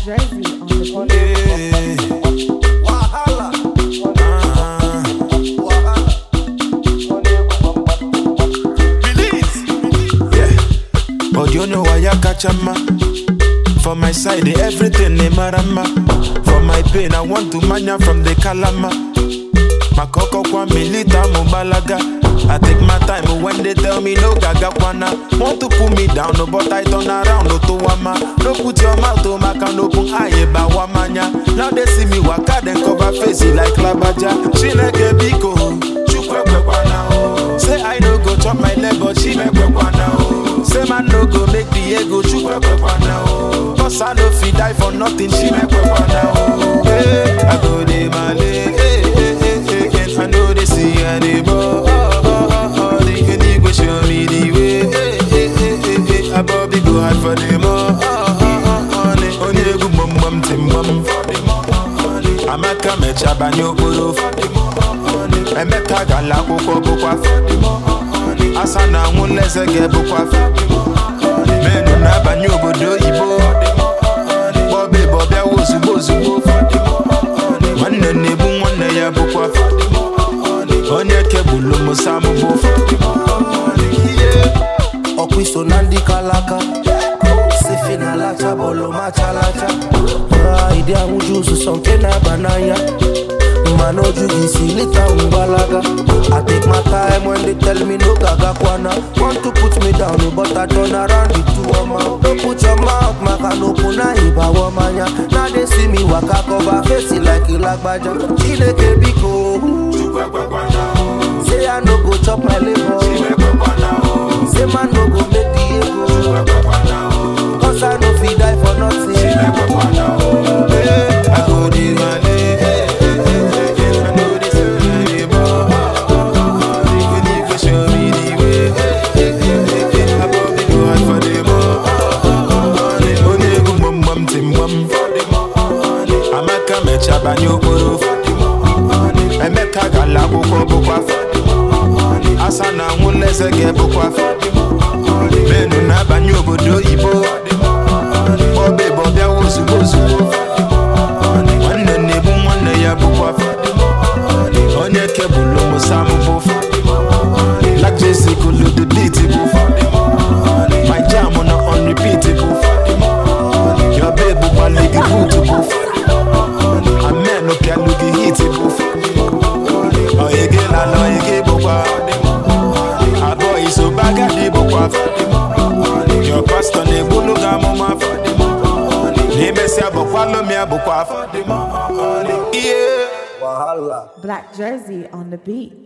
Jersey on the beat. Wahala. But you know why I catch a man. For my side, eh, everything they marama. For my pain, I want to mania from the kalama. Makoko kwa milita mubalaga. I take my time when they tell me no gaga kwana. Want to pull me down, no, but I turn around, no to wama. No put your mouth to my can open eye ba wamanya. Now they see me waka, then cover face it like labaja. She like a biko, chukwe kwana oh. Say I no go chop my leg, but she make kwana oh. Say man no go make the ego chukwe kwana oh. Cause I no fit die for nothing, she make kwana oh. Hey, I go de male, hey, hey, hey, hey, hey. I know they see anymore. Oh, oh, oh, oh. The unique go show me the way. Hey, hey, hey, hey, hey. I probably go hard for them. Oh, oh, oh, oh, oh. They only go bum bum tim bum. Amaka mecha banyo okporo Emeka gala akwụkwọ bụkwa Asa na anwụ nlezege bụkwa Menu na-abanye obodo oyibo Bọbe bọbịa ozugbo ozugbo Nwanne na-ebu nwanne ya bụkwa Onye kebụlụ musa mụbụ ọkwa iso na ndị kalaka sifi na lacha bọọlụ machalacha ịdị ahụju ụzụzọ nke na-aba n'anya mana oju gị isi lita mgbalaga I take my time when they tell me no gaga kwana Want to put me down but I turn around the two ọma Don't put your mouth maka na okwu na ịbawa manya Now they see me waka cover face it like ilagbaja Chineke biko Say I no go chop my liver Say man no go make the ego Cause I no fit die for nothing Hey, I go dey male. Hey, hey, hey, hey, hey. I know this is anymore. Oh, oh, oh, oh. The unique go show me the way. Hey, hey, hey, hey, hey. I probably go hard for them. Oh, oh, oh, oh. They only go bum bum tim bum. Amaka mecha banyo okporo. Emeka gala akwụkwọ bụkwa. Asa na anwụ nlezege bụkwa. Menu na-abanye obodo oyibo. Bọbe bọbịa ozugbo ozugbo. Nwanne na-ebu nwanne ya bụkwa. Onye kebụlụ musa mụbụ. Like Jesse kulu the beat bụ. My jam na on repeat bụ. Your babe bụkwa ligi boot bụ. Amen opialu gị hit bụ. Oyege lala oyege bụkwa. Abụọ iso bagadi bụkwa. Your pastor na-egbulu gị amụma. N'imesịa bụkwa lomi abụkwa. Yeah. Wahala Black Jersey on the beat.